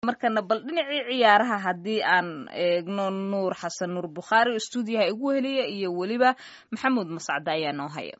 markana bal dhinacii ciyaaraha haddii aan eegno nuur xasan nuur bukhaari oo stuudiyaha igu heliya iyo weliba maxamuud mascade ayaa noo haya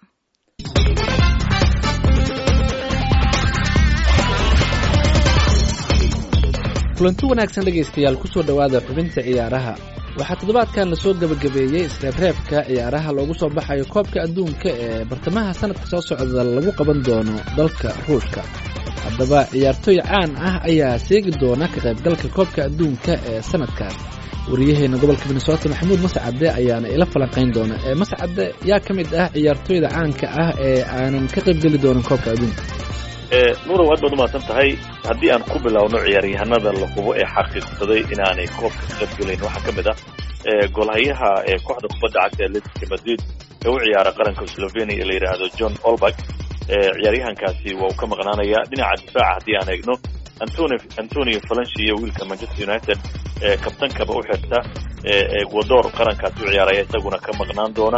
kulanti wanaagsan dhegaystayaal kusoo dhowaada xubinta ciyaaraha waxaa toddobaadkan lasoo gebagabeeyey isreebreebka ciyaaraha loogu soo baxayo koobka adduunka ee bartamaha sanadka soo socda lagu qaban doono dalka ruushka haddaba ciyaartooy caan ah ayaa seegi doona ka qaybgalka koobka adduunka ee sanadkan wariyaheena gobolka minnesota maxamuud mascade ayaana ila falanqayn doona ee mascade yaa ka mid ah ciyaartooyda caanka ah ee aanan ka qaybgeli doonin koobka adduunka nurow aad baad umahadsan tahay haddii aan ku bilowno ciyaaryahanada la hubo ee xaqiiqsaday inaanay koobka ka qaybgelayn waxaa ka mid ah golhayaha ee kooxda kubadda cagta atletico madrid ee u ciyaara qaranka slovenia ee la yidhaahdo john olberg ciyaaryahankaasi waa uu ka maqnaanaya dhinaca difaaca haddii aan eegno antoni antonio falanshi iyo wiilka manchester united ee kabtankaba u xirta ecuador qarankaasi u ciyaaraya isaguna ka maqnaan doona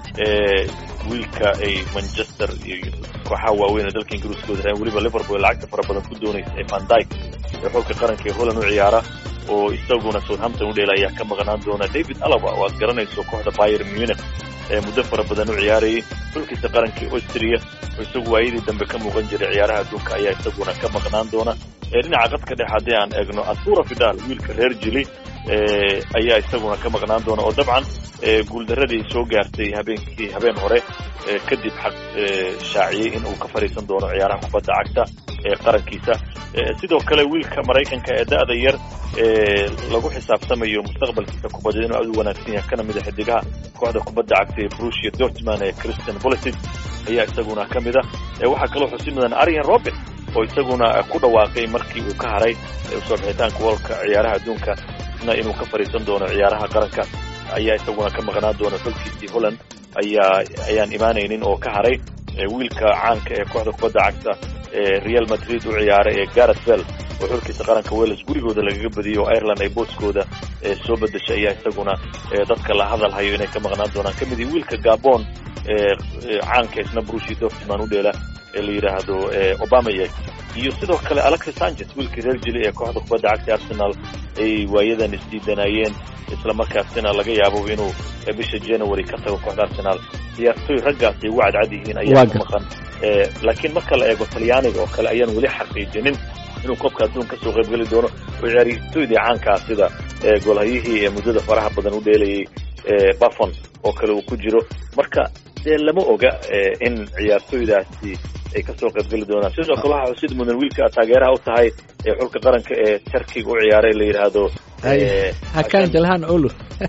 wiilka ay manchester iyo kooxaha waaweyn ee dalka ingiriiska wadaraen weliba liverpool lacagta fara badan ku doonaysa ee van dyke ee xulka qaranka ee holland u ciyaara oo isaguna southampton u dheela ayaa ka maqnaan doona david alaba oo aad garanayso kooxda bayer munich ee muddo fara badan u ciyaarayay xulkiisa qarankii austria oo isagu waayadii dambe ka muuqan jiray ciyaaraha adduunka ayaa isaguna ka maqnaan doona dhinaca qadka dhex haddii aan eegno asura fidal wiilka reer jili ayaa isaguna ka maqnaan doona oo dabcan guuldaradii soo gaartay habeenkii habeen hore kadib xaq shaaciyey in uu ka fadhiisan doono ciyaaraha kubadda cagta ee qarankiisa sidoo kale wiilka maraykanka ee da'da yar lagu xisaabtamayo mustaqbalkiisa kubadeed inuu aad u wanaagsan yahay kana mid a xidigaha kooxda kubadda cagta ee brusia dortman ee christian politic ayaa isaguna ka mid ah waxaa kaloo xusi mudan arian robin oo isaguna ku dhawaaqay markii uu ka haray usoo bixitaanka walka ciyaaraha adduunka isna inuu ka fadhiisan doono ciyaaraha qaranka ayaa isaguna ka maqnaan doona xulkiisii holland ayaa ayaan imaanaynin oo ka haray wiilka caanka ee kooxda kubadda cagta ee real madrid u ciyaaray ee gareth bell oo xulkiisa qaranka wales gurigooda lagaga badiyey oo ireland ay booskooda soo bedeshay ayaa isaguna dadka la hadal hayo inay ka maqnaan doonaan ka mid ihi wiilka gabon caanka isna brushi dortman u dheela ee la yidhaahdo obamayeg iyo sidoo kale alexis sanchez wiilkii reer jili ee kooxda kubadda cagta arsenal ay waayadan isdiidanayeen isla markaasina laga yaabo inuu bisha january ka tago kooxda arsenal ciyaartooy raggaas ay ugu cadcad yihiin ayaa ka maqan laakiin marka la eego talyaaniga oo kale ayaan weli xaqiijinin inuu koobka adduun kasoo qaybgeli doono oo ciyaartooydii caankaa sida golhayihii ee muddada faraha badan u dheelayay buffon oo kale uu ku jiro marka dee lama oga in ciyaartooydaasi ay kasoo qaybgeli doonaan sidoo kale waxaa xusid mudan wiilka taageeraha u tahay ee xulka qaranka ee turkiga u ciyaaray la yidhaahdo hakan jalhan olu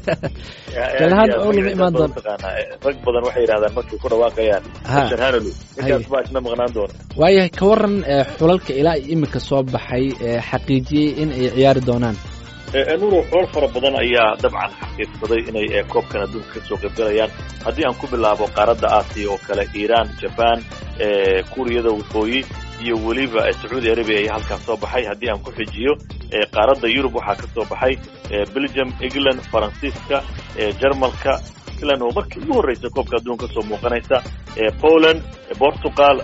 jalhan olu ma imaan doon rag badan waxay yidhahdaan markay ku dhawaaqayaan sharhanolu ninkaas baa isna maqnaan doona waayahay ka waran xulalka ilaa imika soo baxay xaqiijiyey in ay ciyaari doonaan nuuro xulal fara badan ayaa dabcan xaqiiqsaday inay koobkan adduunka kasoo qaybgalayaan haddii aan ku bilaabo qaaradda aasiya oo kale iiraan jaban kuuriyada waqooyi iyo weliba sacuudi arabia ayaa halkaas soo baxay haddii aan ku xijiyo qaaradda yurub waxaa ka soo baxay belgium england faransiiska jarmalka england oo markii ugu horreysa koobka adduunka kasoo muuqanaysa poland portugal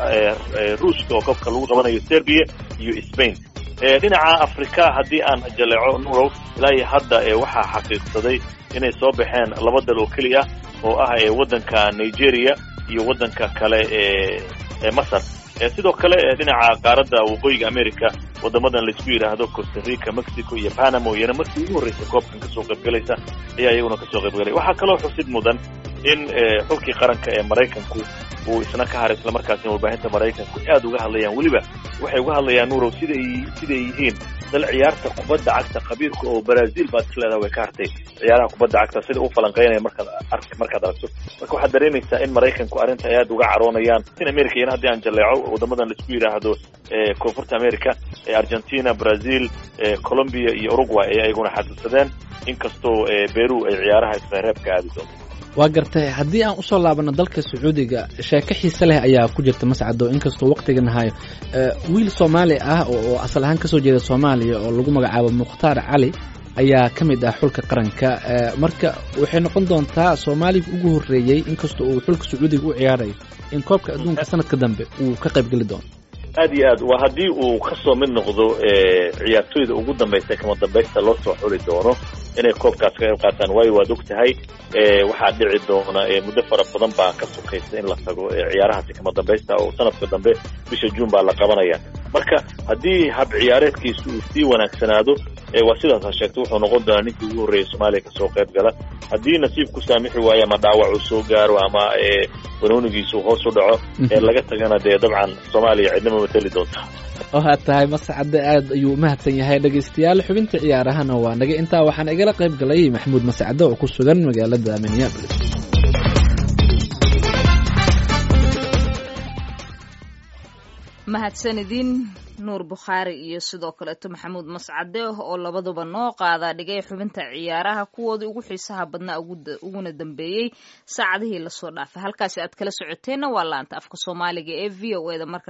ruushka oo koobka lagu qabanayo serbia iyo spain dhinaca africa haddii aan jaleeco nurow ilaa iyo hadda waxaa xaqiiqsaday inay soo baxeen laba dal oo keliya oo ah waddanka nigeria iyo waddanka kale ee masar sidoo kale dhinaca qaaradda waqooyiga america waddamadan laisku yidhaahdo costa rica mexico iyo panama iyana markii ugu horreysa koobkan kasoo qaybgalaysa ayaa iyaguna kasoo qaybgalay waxaa kaloo xusid mudan in xulkii qaranka ee maraykanku uu isna ka haray islamarkaasina warbaahinta maraykanku aad uga hadlayaan weliba waxay uga hadlayaan nurow siday siday yihiin dal ciyaarta kubadda cagta khabiirka oo brazil baad isleedaha way ka hartay ciyaaraha kubadda cagta sida u falanqeynaya markaad ar markaad aragto marka waxaad dareemaysaa in maraykanku arrinta ay aad uga caroonayaan in america iyana haddii aan jaleeco waddamadan laisku yidhaahdo koonfurta america argentina brazil colombia iyo uruguay ayaa iyaguna xaqiiqsadeen inkastoo beru ay ciyaaraha isreereebka aadi doonto waa gartay haddii aan usoo laabano dalka sacuudiga sheeko xiise leh ayaa ku jirta mascado inkastoo waqtigan hayo wiil soomaali ah oo asal ahaan kasoo jeeda soomaaliya oo lagu magacaabo mukhtaar cali ayaa ka mid ah xulka qaranka marka waxay noqon doontaa soomaaliga ugu horreeyey inkastoo uu xulka sacuudiga u ciyaarayo in koobka adduunka sanadka dambe uu ka qayb geli doono aad iyo aad waa haddii uu kasoo mid noqdo ciyaartoyda ugu dambaysa kama dambaysta loo soo xuli doono inay koobkaas ka qayb qaataan waayo waad og tahay waxaa dhici doona muddo fara badan baa ka sokaysa in la tago ciyaarahaasi kama dambaysta oo sanadka dambe bisha juun baa la qabanaya marka haddii hab ciyaareedkiisu uu sii wanaagsanaado waa sidaas ha sheegto wuxuu noqon doonaa ninkii ugu horreeyay soomaaliya kasoo qayb gala haddii nasiib ku saamixi waayo ama dhaawac uu soo gaaro ama banoonigiisu hoos u dhaco laga tagana dee dabcan soomaaliya cidnama mateli doonta waxaad tahay mascade aad ayuu umahadsan yahay dhegaystayaal xubinta ciyaarahana waa naga intaa waxaana igala qayb galay maxamuud mascade oo ku sugan magaalada minneabolis mahadsanidin nuur bukhaari iyo sidoo kaleeto maxamuud mascade oo labaduba noo qaada dhigay xubinta ciyaaraha kuwoodii ugu xiisaha badnaa uguna dambeeyey saacadihii lasoo dhaafay halkaasi aad kala socoteenna waa laanta afka soomaaliga ee v o e da marka